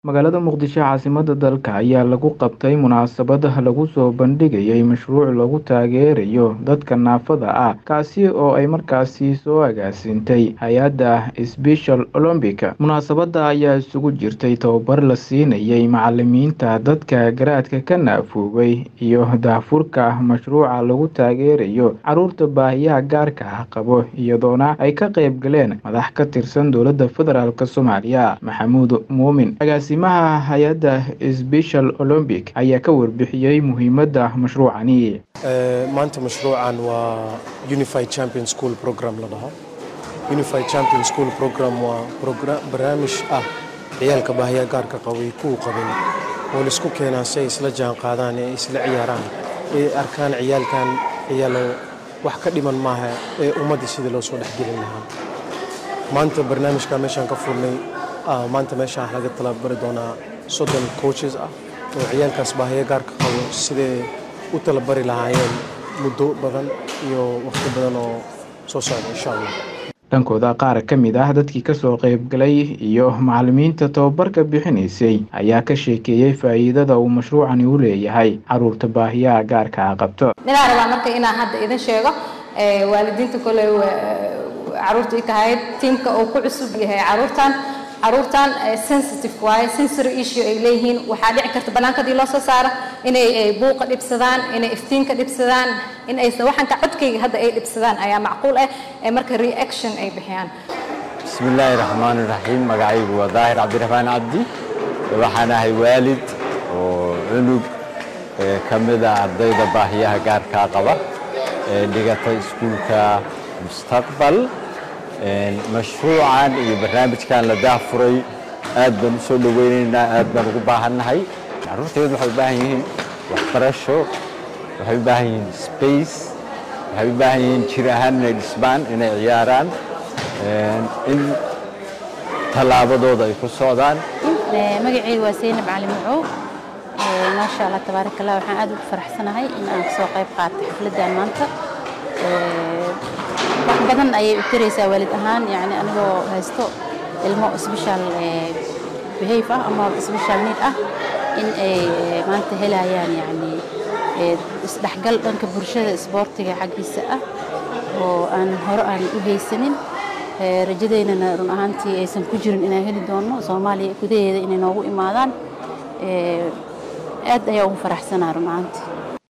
magaalada muqdisho caasimadda dalka ayaa lagu qabtay munaasabad lagu soo bandhigayay mashruuc lagu taageerayo dadka naafada ah kaasi oo ay markaasi soo agaasintay hay-adda special olombic munaasabadda ayaa isugu jirtay tababar la siinayay macalimiinta dadka garaadka ka naafoobay iyo daafurka mashruuca lagu taageerayo caruurta baahiyaha gaarka ah qabo iyadoona ay ka qayb galeen madax ka tirsan dowladda federaalk soomaaliya maxamuud muumin agaasimaha hay-adda special olombic ayaa ka warbixiyey muhiimadda mashruucani maanta mashruucan waa unified champion school program la dhaho unified champion school program waa barnaamij ah ciyaalka baahiya gaarka qabay kuwu qabin oo laisku keenaa si ay isla jaan qaadaan ee isla ciyaaraan ee arkaan ciyaalkan ciyaalo wax ka dhiman maaha ee ummadda sidii loo soo dhexgelin lahaa maanta barnaamijka meeshaan ka furnay maanta meeshaan laga talabari doonaa soddon coaches ah oo ciyaalkaas baahiya gaarka qabo siday u talabari lahaayeen muddo badan iyo waqti badan oo soo socda insha allah dhankooda qaar ka mid ah dadkii kasoo qaybgalay iyo macalimiinta tababarka bixinaysay ayaa ka sheekeeyey faa'iidada uu mashruucani u leeyahay caruurta baahiyaha gaarka a qabto ninaa rabaa marka inaan hadda idin sheego waalidiinta kole caruurta i kahayd tiimka uu ku cusub yahay caruurtan caruurtan sensitive waaye sensory issue ay leeyihiin waxaa dhici karta bannaanka hadii loo soo saaro inay buuqa dhibsadaan inay iftiinka dhibsadaan in aysan waxanka codkayga hadda ay dhibsadaan ayaa macquul ah ee marka reaction ay bixiyaan bismillaahi raxmaani raxiim magacaygu waa daahir cabdiraxmaan cabdi waxaan ahay waalid oo cunug ka mid a ardayda baahiyaha gaarkaa qaba ee dhigata iskuulka mustaqbal mashruucan iyo barnaamijkan la daafuray aad baan u soo dhoweynaynaa aad baan ugu baahannahay carruurteedu waxay u baahan yihiin waxbarasho waxay u baahan yihiin space waxay u baahan yihiin jir ahaan inay dhismaan inay ciyaaraan in tallaabadooda ay ku socdaan magaceydu waa seynab cali macow maasha allah tabaarak allah waxaan aad ugu faraxsanahay in aan kasoo qayb qaatay xafladdan maanta wax badan ayay u taraysaa waalid ahaan yani anigoo haysto ilmo special behave ah ama special need ah in ay maanta helayaan yani isdhexgal dhanka bulshada isboortiga xaggiisa ah oo aan hore aan u haysanin rajadeynana run ahaantii aysan ku jirin inaan heli doono soomaaliya gudaheeda inay noogu imaadaan aad ayaa ugu faraxsanaa run ahaantii